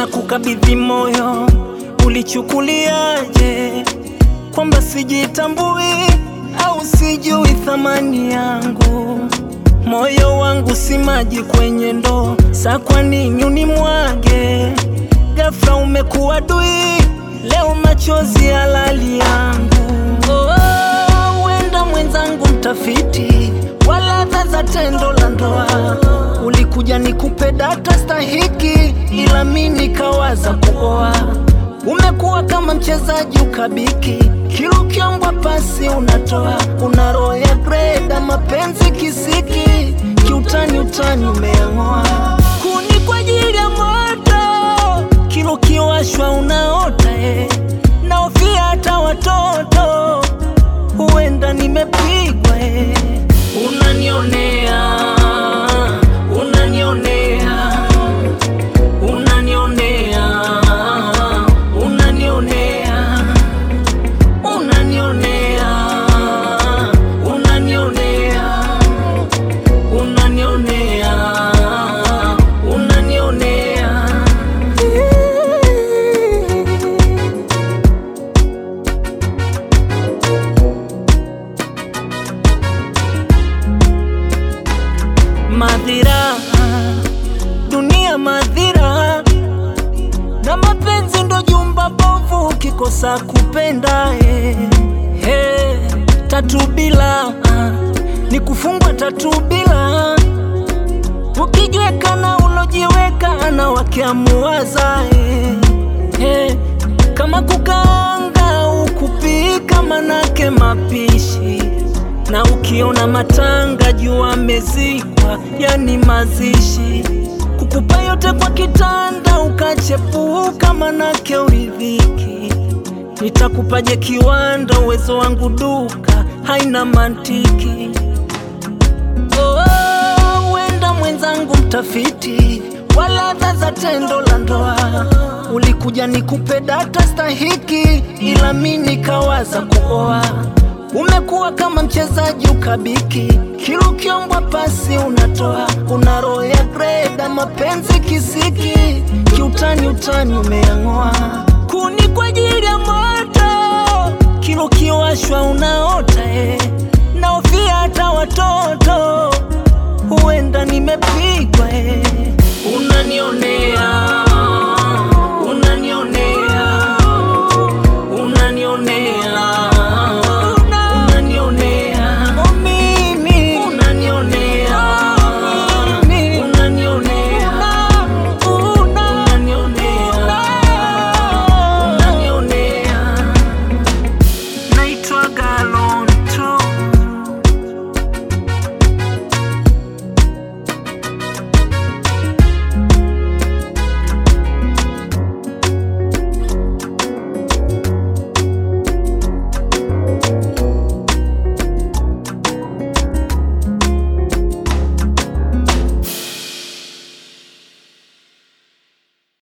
na kukabidhi moyo, ulichukuliaje? Kwamba sijitambui au sijui thamani yangu? Moyo wangu si maji kwenye ndoo, sa kwa nini unimwage? Ghafla umekuwa dui, leo machozi halali yangu. Oh, wenda mwenzangu mtafiti wa ladha za tendo la ndoa, ulikuja nikupe data stahiki, ila mi nikawaza kuoa. Umekuwa kama mchezaji ukabiki, kila ukiombwa pasi unatoa, una roho ya greda, mapenzi kisiki, kiutani utani umeang'oa, kuni kwa ajili ya moto, kila ukiwashwa unaota eh. Naofia hata watoto, huenda nimepigwa eh. Unanionea, unanionea, unanionea, unanionea, unanionea, unanionea, unanionea, unanionea. Madhira, dunia madhira, na mapenzi ndo jumba bovu, ukikosa kupenda eh, eh, tatu bila ni kufungwa tatu bila, ukijiweka na ulojiweka na wakiamuwaza eh, eh, kama kukaanga ukupika manake mapishi na ukiona matanga jua amezikwa, yani mazishi. Kukupa yote kwa kitanda ukachepuka, manake uridhiki. Nitakupaje kiwanda, uwezo wangu duka haina mantiki. Oh, wenda mwenzangu mtafiti wa ladha za tendo la ndoa, ulikuja nikupe data stahiki, ila mi nikawaza kuoa. Umekuwa kama mchezaji ukabiki, kila ukiombwa pasi unatoa, una roho ya greda, mapenzi kisiki, kiutani utani umeang'oa, kuni kwa ajili ya moto, kila ukiwashwa unaota eh.